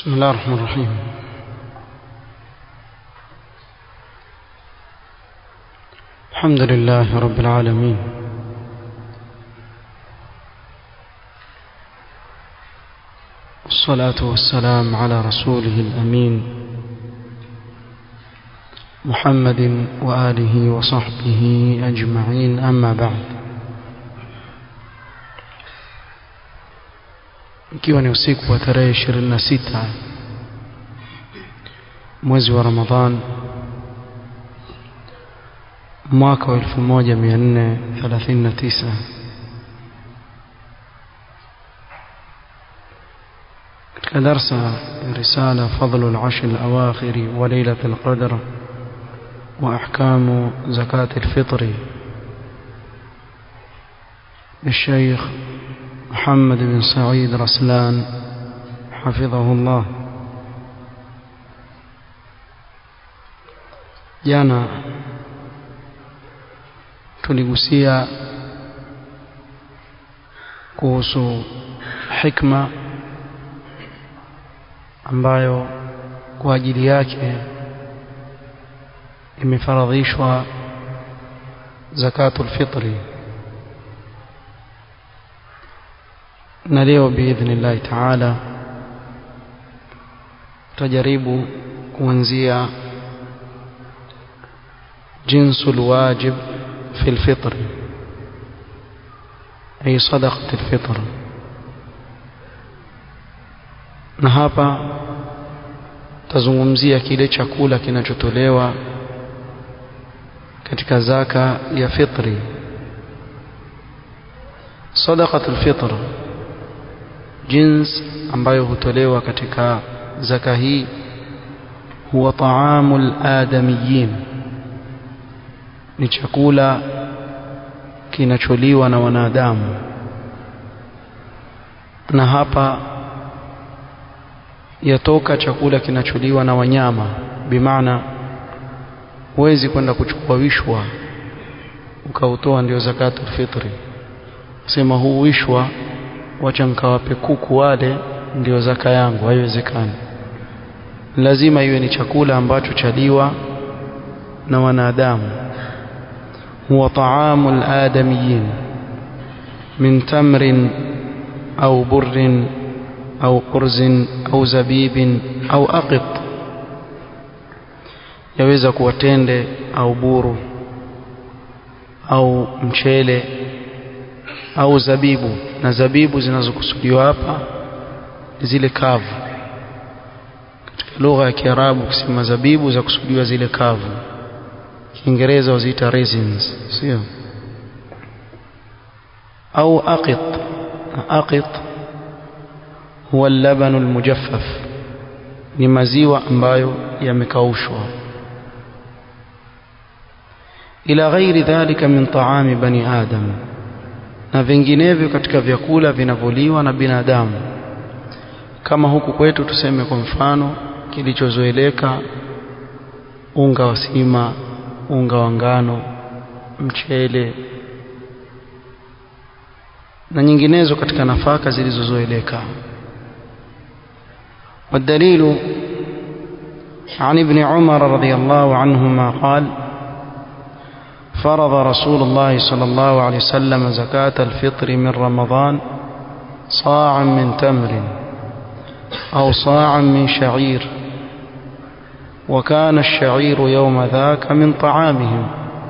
بسم الله الرحمن الرحيم الحمد لله رب العالمين والصلاة والسلام على رسوله الأمين محمد وآله وصحبه أجمعين أما بعد ikiwa ni usiku wa tarehe 26 mwezi wa Ramadhan mwaka wa 1439 katika darsa ya risala fadlu al-ashr al-awakhir wa laylat al-qadr wa ahkamu zakat al-fitr للشيخ محمد بن سعيد رسلان حفظه الله jana tuligusia kuhusu hikma ambayo kwa ajili yake imefaradhishwa zakatul fitri na leo biidhnillahi taala tutajaribu kuanzia jinsu alwajib fi alfitr ay sadaqat alfitr na hapa tazungumzia kile chakula kinachotolewa katika zaka ya fitri sadaqat alfitr jins ambayo hutolewa katika zaka hii huwa taamul adamiyin ni chakula kinacholiwa na wanadamu na hapa yatoka chakula kinacholiwa na wanyama bimaana huwezi kwenda kuchukua wishwa ukautoa ndio zakatul fitri sema huu wishwa wacha nkawape kuku wale ndio zaka yangu haiwezekani lazima iwe ni chakula ambacho chaliwa na wanadamu huwa taamul adamiyin min tamrin au burrin au urzin au zabibin au aqit yaweza kuwa tende au buru au mchele au zabibu na zabibu zinazokusudiwa hapa zile kavu katika lugha ya Kiarabu kusema zabibu za kusudiwa zile kavu Kiingereza waziita raisins sio au aqit aqit huwa al-laban al-mujaffaf ni maziwa ambayo yamekaushwa ila ghairi dhalika min ta'ami bani adam na vinginevyo katika vyakula vinavyoliwa na binadamu kama huku kwetu tuseme kwa mfano kilichozoeleka unga wa sima unga wa ngano mchele na nyinginezo katika nafaka zilizozoeleka والدليل عن ابن عمر رضي الله عنهما قال فرض رسول الله صلى الله عليه وسلم زكاة الفطر من رمضان صاعا من تمر أو صاعا من شعير وكان الشعير يوم ذاك من طعامهم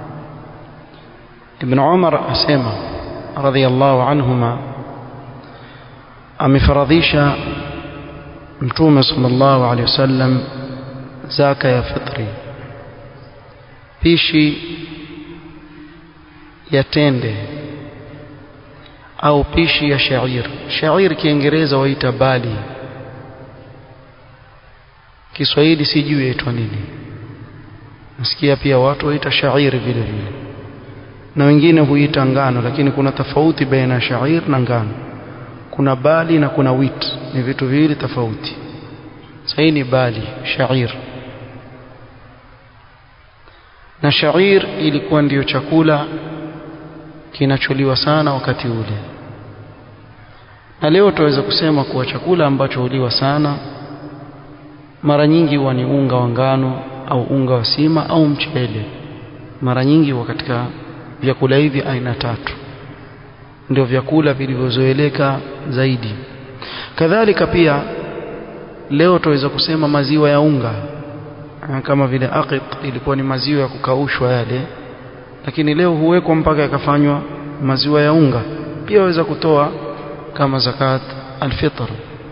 ابن عمر أسيما رضي الله عنهما أمفرضيش متوم صلى الله عليه وسلم زكاة يا فطري بيشي ya tende au pishi ya shair shair kiingereza waita bali Kiswahili sijui yaitwa nini nasikia pia watu waita shairi vile vile na wengine huita ngano lakini kuna tofauti baina ya shair na ngano kuna bali na kuna wheat ni vitu viwili tofauti sasa ni bali shair na shair ilikuwa ndiyo chakula kinacholiwa sana wakati ule na leo tutaweza kusema kuwa chakula ambacho huliwa sana mara nyingi huwa ni unga wa ngano au unga wa sima au mchele mara nyingi huwa katika vyakula hivi aina tatu ndio vyakula vilivyozoeleka zaidi kadhalika pia leo tuweza kusema maziwa ya unga kama vile aqit ilikuwa ni maziwa ya kukaushwa yale lakini leo huwekwa mpaka yakafanywa maziwa ya unga pia waweza kutoa kama zakat alfitr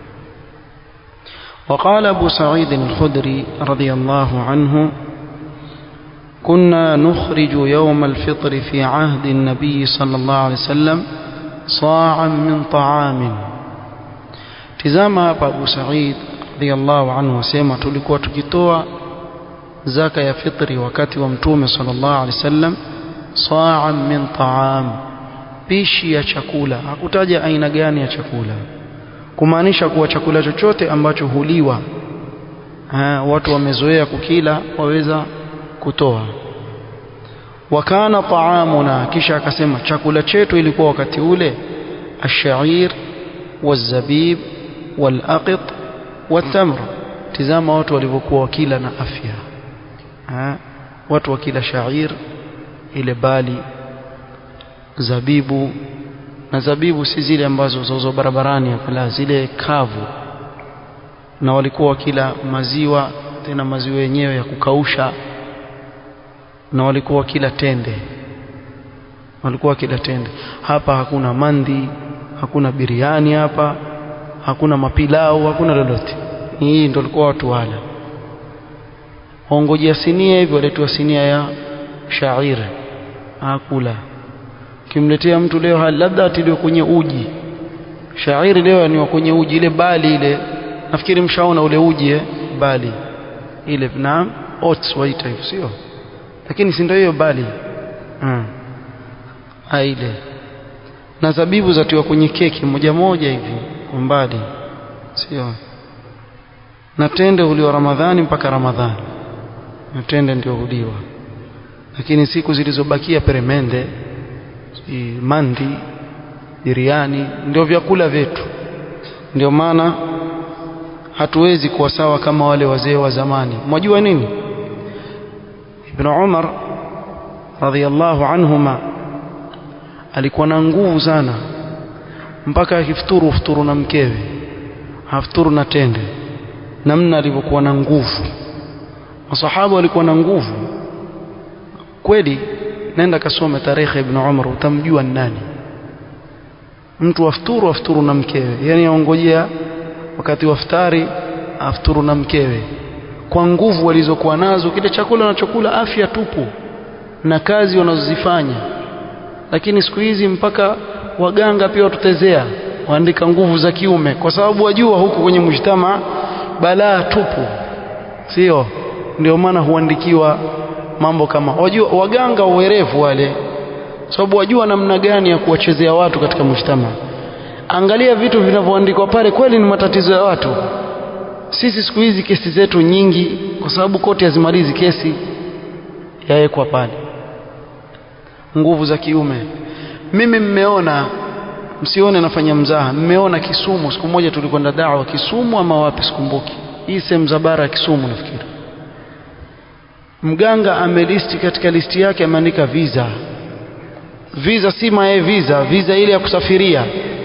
وقال أبو سعيد الخدري رضي الله عنه كنا نخرج يوم الفطر في عهد النبي صلى الله عليه وسلم صاعا من طعام تزama hapa Abu Sa'id radiyallahu anhu wasema tulikuwa tukitoa zaka ya fitri wakati wa mtume sallallahu alaihi wasallam sa'an min ta'am pishi ya chakula hakutaja aina gani ya chakula kumaanisha kuwa chakula chochote ambacho huliwa ha, watu wamezoea kukila waweza kutoa wakana taamuna kisha akasema chakula chetu ilikuwa wakati ule ashair wazabib walaqit watamr tizama watu walivyokuwa wakila na afya ha? watu wakila shair ile bali zabibu na zabibu si zile ambazo zauzwa barabarani la zile kavu na walikuwa wakila maziwa tena maziwa yenyewe ya kukausha na walikuwa wakila tende walikuwa wakila tende hapa hakuna mandi hakuna biriani hapa hakuna mapilau hakuna lolote hii ndio walikuwa watu wala ongojea sinia hivyo waletua sinia ya shair hakula kimletea mtu leo hali labda atiliwe kwenye uji shairi leo ni kwenye uji ile bali ile nafikiri mshaona ule uji eh? bali ile na oats waita hivyo sio lakini si ndio hiyo bali ha. ile na zabibu zatiwa kwenye keki moja moja hivi mbali sio na tende huliwa ramadhani mpaka ramadhani na tende ndio huliwa lakini siku zilizobakia peremende mandi biriani ndio vyakula vyetu ndio maana hatuwezi kuwa sawa kama wale wazee wa zamani mwajua nini ibn Umar radhiallahu anhuma alikuwa na nguvu sana mpaka akifuturu futuru na mkewe hafuturu na tende namna alivyokuwa na nguvu masahaba walikuwa na nguvu kweli nenda kasome tarehe ibn Umar utamjua nani mtu afuturu afuturu na mkewe yani aongojea wakati wa iftari afuturu na mkewe kwa nguvu walizokuwa nazo kile chakula wanachokula afya tupu na kazi wanazozifanya lakini siku hizi mpaka waganga pia watutezea waandika nguvu za kiume kwa sababu wajua huku kwenye mujtama balaa tupu sio ndio maana huandikiwa mambo kama wajua waganga uwerevu wale sababu wajua namna gani ya kuwachezea watu katika mujtama angalia vitu vinavyoandikwa pale kweli ni matatizo ya watu sisi siku hizi kesi zetu nyingi kwa sababu koti hazimalizi kesi yawekwa pale nguvu za kiume mimi mmeona msione nafanya mzaha mmeona Kisumu siku moja tulikwenda dawa Kisumu ama wapi sikumbuki hii sehemu za bara ya Kisumu nafikiri mganga amelisti katika listi yake ameandika visa visa si mae visa visa ile ya kusafiria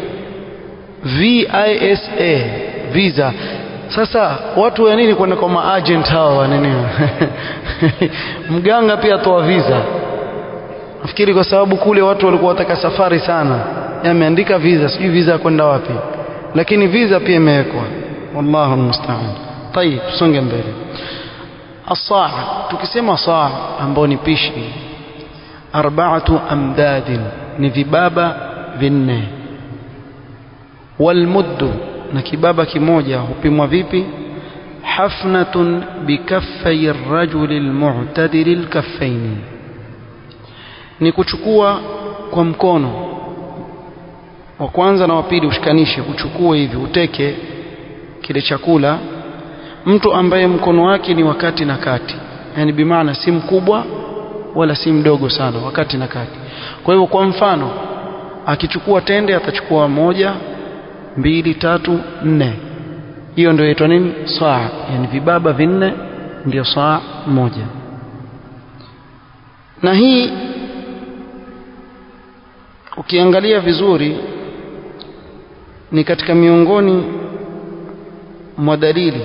VISA visa sasa watu wa nini kwenda kwa maagent hawa wa nini mganga pia atoa visa nafikiri kwa sababu kule watu walikuwa wataka safari sana ameandika visa sijui visa ya kwenda wapi lakini visa pia imewekwa wallahu almusta'an tayib tusonge mbele asaa tukisema saa ambao ni pishi arba'atu amdadin ni vibaba vinne walmuddu na kibaba kimoja hupimwa vipi hafnatun bikaffai rajuli almu'tadil alkaffaini ni kuchukua kwa mkono wa kwanza na wa pili ushikanishe uchukue hivi uteke kile chakula mtu ambaye mkono wake ni wakati na kati yani bimaana si mkubwa wala si mdogo sana wakati na kati kwa hivyo kwa mfano akichukua tende atachukua moja mbili tatu nne hiyo ndio inaitwa nini saa yani vibaba vinne ndio saa moja na hii ukiangalia vizuri ni katika miongoni mwa dalili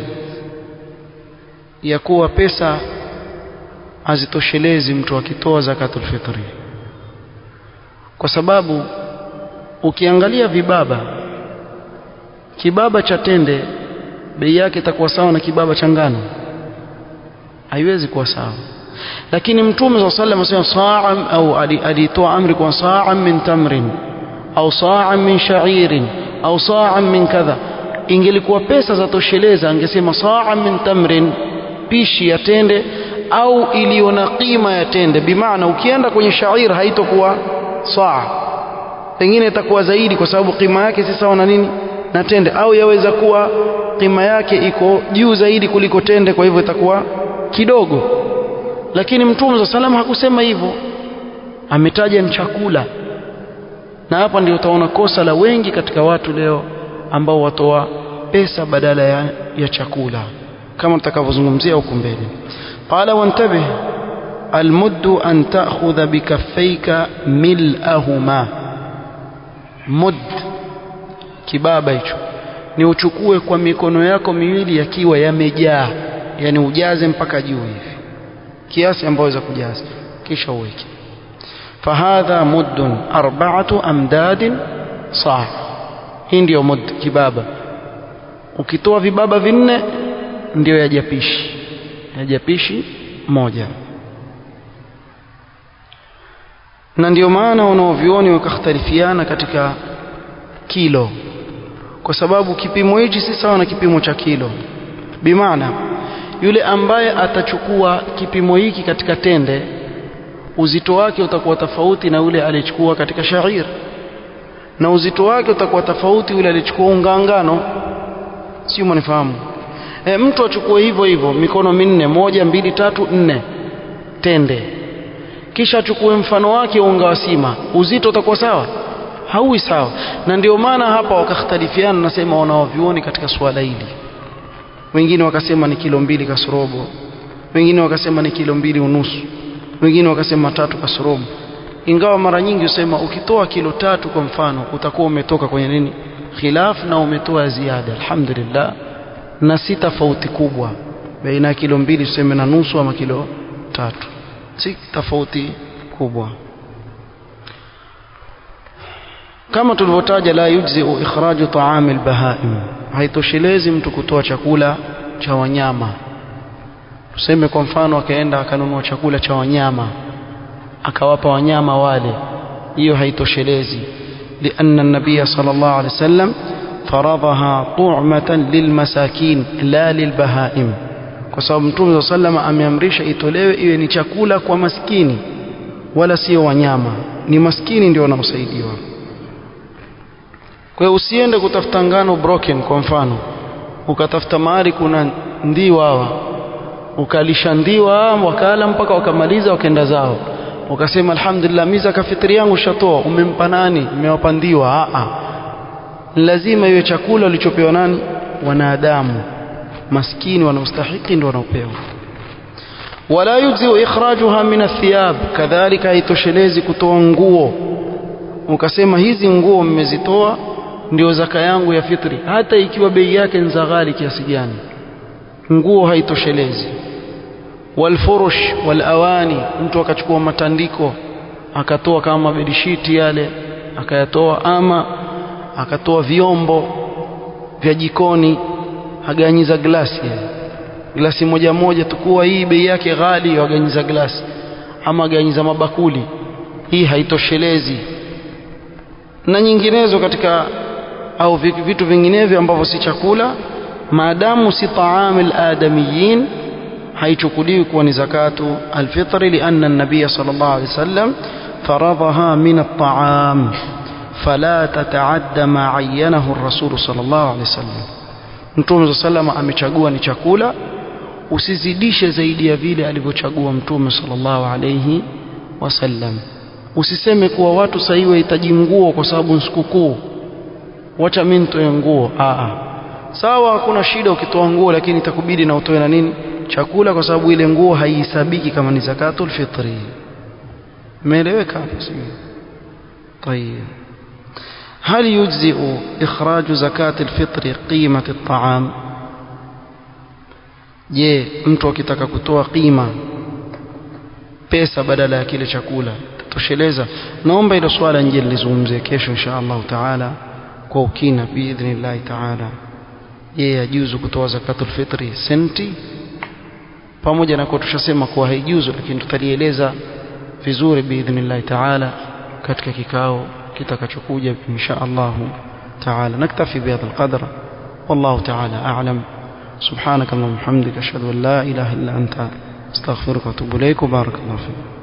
ya kuwa pesa hazitoshelezi mtu akitoa zakatul fitri kwa sababu ukiangalia vibaba kibaba cha tende bei yake itakuwa sawa na kibaba cha ngano haiwezi kuwa sawa lakini mtume صلى الله عليه وسلم صاعا au alitoa amri kwa saa min tamrin au saa min sha'irin au saa min kadha ingelikuwa pesa za tosheleza angesema saa min tamrin pishi ya tende au iliyo na qima ya tende bimaana ukienda kwenye shair haitokuwa saa pengine itakuwa zaidi kwa sababu qima yake si sawa na nini na tende au yaweza kuwa qima yake iko juu zaidi kuliko tende kwa hivyo itakuwa kidogo lakini mtume za salama hakusema hivyo ametaja ni chakula na hapa ndio utaona kosa la wengi katika watu leo ambao watoa pesa badala ya, ya chakula kama tutakavyozungumzia huko mbele qala wantabih المد أن تأخذ بكفيك ملأهما مد kibaba hicho ni uchukue kwa mikono yako miwili yakiwa yamejaa yani ujaze mpaka juu hivi kiasi ambayo waweza kujaza kisha uweke fahadha muddun arba'atu amdadin saa hii ndio mud kibaba ukitoa vibaba vinne ndio yajapishi yajapishi moja na ndio maana wanaovioni wakakhtalifiana katika kilo kwa sababu kipimo hichi si sawa na kipimo cha kilo bimaana yule ambaye atachukua kipimo hiki katika tende uzito wake utakuwa tofauti na yule aliyechukua katika shair na uzito wake utakuwa tofauti yule aliyechukua unga ngano sio mnifahamu e, mtu achukue hivyo hivyo mikono minne moja mbili tatu nne tende kisha achukue mfano wake unga wa sima uzito utakuwa sawa hauwi sawa na ndio maana hapa wakakhtalifiana nasema wanawavyuoni katika suala hili wengine wakasema ni kilo mbili kasorobo wengine wakasema ni kilo mbili unusu wengine wakasema tatu kasorobo ingawa mara nyingi husema ukitoa kilo tatu kwa mfano utakuwa umetoka kwenye nini khilaf na umetoa ziada alhamdulillah na si tofauti kubwa baina ya kilo mbili tuseme na nusu ama kilo tatu si tofauti kubwa kama tulivyotaja la yujzi ikhraju ta'am albahaim haitoshelezi mtu kutoa chakula cha wanyama tuseme kwa mfano akaenda akanunua chakula cha wanyama akawapa wanyama wale hiyo haitoshelezi لأن النبي صلى الله عليه وسلم فرضها طعمة للمساكين لا للبهائم kwa sababu mtume صلى الله عليه وسلم ameamrisha itolewe iwe ni chakula kwa maskini wala sio wanyama ni maskini ndio wanaosaidiwa kwa hiyo usiende kutafuta ngano broken kwa mfano ukatafuta mahali kuna ndiwa hawa ukalisha ndiwa wakala mpaka wakamaliza wakaenda zao ukasema alhamdulillah miza kafitri yangu shatoa umempa nani umewapa ndiwa a lazima iwe chakula ulichopewa nani wanadamu maskini wanaostahiki ndio wanaopewa wala yujzi ikhrajuha min athiyab kadhalika haitoshelezi kutoa nguo ukasema hizi nguo mmezitoa ndio zaka yangu ya fitri hata ikiwa bei yake ni za ghali kiasi gani nguo haitoshelezi walfurush walawani mtu akachukua matandiko akatoa kama bedishiti yale akayatoa ama akatoa vyombo vya jikoni aganyiza glasi glasi moja moja tukua hii bei yake ghali waganyiza glasi ama aganyiza mabakuli hii haitoshelezi na nyinginezo katika au vitu vinginevyo ambavyo si chakula maadamu si taamil adamiyin haichukuliwi kuwa ni zakatu alfitri lianna an-nabiy sallallahu alayhi wasallam faradhaha min at-ta'am fala tataadda ma ayyanahu ar-rasul sallallahu alayhi wasallam mtume sallallahu amechagua ni chakula usizidishe zaidi ya vile alivyochagua mtume sallallahu alayhi wasallam usiseme kuwa watu sasa hivi wahitaji nguo kwa sababu ni sikukuu wacha mimi nitoe nguo a sawa hakuna shida ukitoa nguo lakini itakubidi na utoe na nini chakula kwa sababu ile nguo haihesabiki kama ni zakatul fitri umeeleweka hapo sio طيب هل يجزئ إخراج زكاة الفطر قيمة الطعام je mtu akitaka kutoa qima pesa badala ya kile chakula tosheleza naomba hilo swala nje nilizungumzie kesho insha Allah taala kwa ukina biidhnillah taala je yajuzu kutoa zakatul fitri senti pamoja na kwa tushasema kuwa haijuzu lakini tutalieleza vizuri biidhnillah taala katika kikao kitakachokuja insha Allah taala naktafi bihadha alqadr والله تعالى أعلم سبحانك اللهم وبحمدك أشهد أن لا إله إلا أنت استغفرك وأتوب إليك وبارك الله فيك